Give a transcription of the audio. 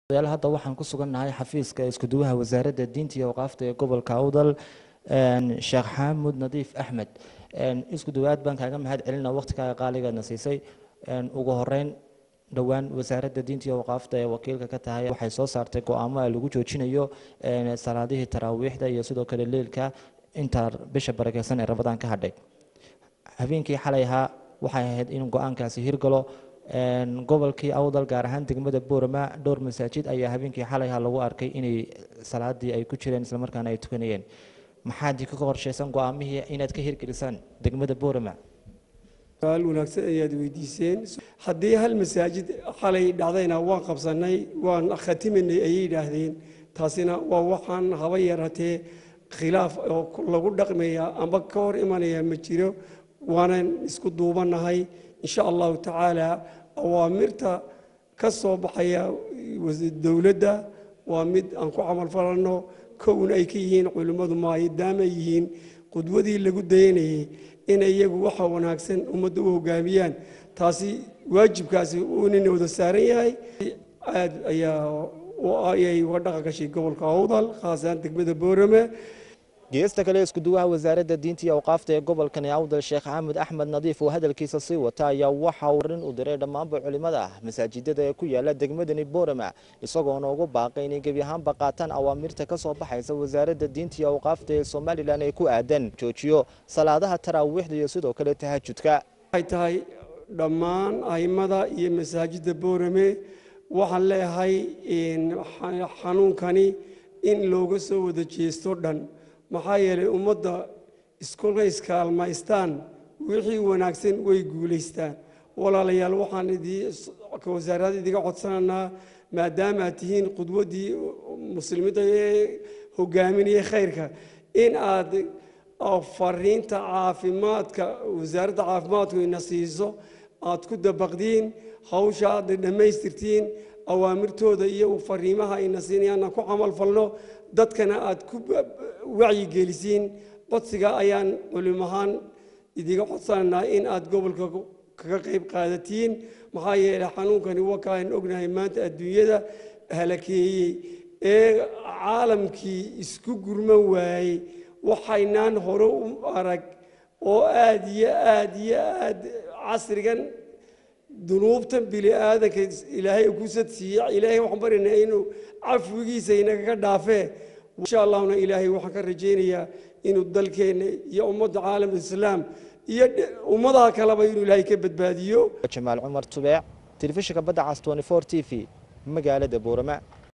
odayaal hadda waxaan ku sugannahay xafiiska iskuduwaha wasaaradda diinta iyo awqaafta ee gobolka awdal sheekh xaamud nadiif axmed iskuduwaad baan kaaga mahad celina waqtigaaga qaaligaadna siisay ugu horeyn dhowaan wasaaradda diinta iyo awqaafta ee wakiilka ka tahay waxay soo saartay go-aamo lagu joojinayo salaadihii taraawiixda iyo sidoo kale leilka inta bisha barakeysan ee rabadaan ka hadhay habeenkii xalay ahaa waxay ahayd in go-aankaasi hirgalo gobolkii awdal gaar ahaan degmada boorama dhowr masaajid ayaa habeenkii xalayha lagu arkay inay salaadii ay ku jireen islamarkaana ay tukanayeen maxaad ka qorshaysan go-aamihii inaad ka hirgelisaan degmada boorama su-aal wanaagsan ayaad weydiiseen haddii hal masaajid xalay dhacdayna waan qabsanay waan khatimanay ayay yidhaahdeen taasina waa waxaan haba yaratee khilaaf oo lagu dhaqmaya amba ka hor imanaya ma jiro waanan isku duubanahay insha allahu tacaala awaamirta ka soo baxaya dowladda waa mid aan ku camal falanno kowna ay ka yihiin culimmadu maadaama ay yihiin qudwadii lagu dayanayay in iyagu waxa wanaagsan ummadda u hogaamiyaan taasi waajibkaasi uunina wada saaran yahay aad ayaa ayay uga dhaqan gashay gobolka awdal khaasaan degmada boorame geesta kale iskuduwaha wasaaradda diinta iyo awqaafta ee gobolkani awdal sheekh xaamud axmed nadiif oo hadalkiisa sii wata ayaa waxa uu rin u diray dhammaanba culimada ah masaajidada ee ku yaala degmadani boorama isagoona ugu baaqay inay gebi ahaanba qaataan awaamirta ka soo baxaysa wasaaradda diinta iyo awqaafta ee somalilan ee ku aadan joojiyo salaadaha taraawiixda iyo sidoo kale tahajudka waxay tahay dhammaan aimada iyo masaajidda boorame waxaan leeyahay xanuunkani in looga soo wada jeesto dhan maxaa yeelay ummadda iskula iskaalmaystaan wixii wanaagsan way guulaystaan walaalayaal waxaan wasaarada idiga codsanaynaa maadaama aad tihiin qudwaddii muslimiinta ee hogaaminaya khayrka in aad fariinta caafimaadka wasaaradda caafimaadku ina siiso aad ku dabaqdiin hawsha aad dhammaystirtiin awaamirtooda iyo fariimaha ayna siinayaan aan ku camal falno dadkana aad ku wacyigelisiin codsiga ayaan culimahaan idiga codsanaynaa in aad gobolka kaga qayb qaadatiin maxaa yeelay xanuunkani wakaan ognahay maanta adduunyada halakeeyey ee caalamkii isku gurman waayey waxaynaan hore u arag oo aad iyo aad iyo aad casrigan dunuubtan bini aadanka ilaahay kusad siiye ilaahay waxaan baryaynaa inuu cafwigiisa inagaga dhaafee insha allahuna ilaahay waxaan ka rajaynayaa inuu dalkeenna iyo ummadda caalam islaam iyo ummadaha kaleba inuu ilaahay ka badbaadiyo jamaal cumar tubeec telefishinka badda cas 24 t v magaalada boorama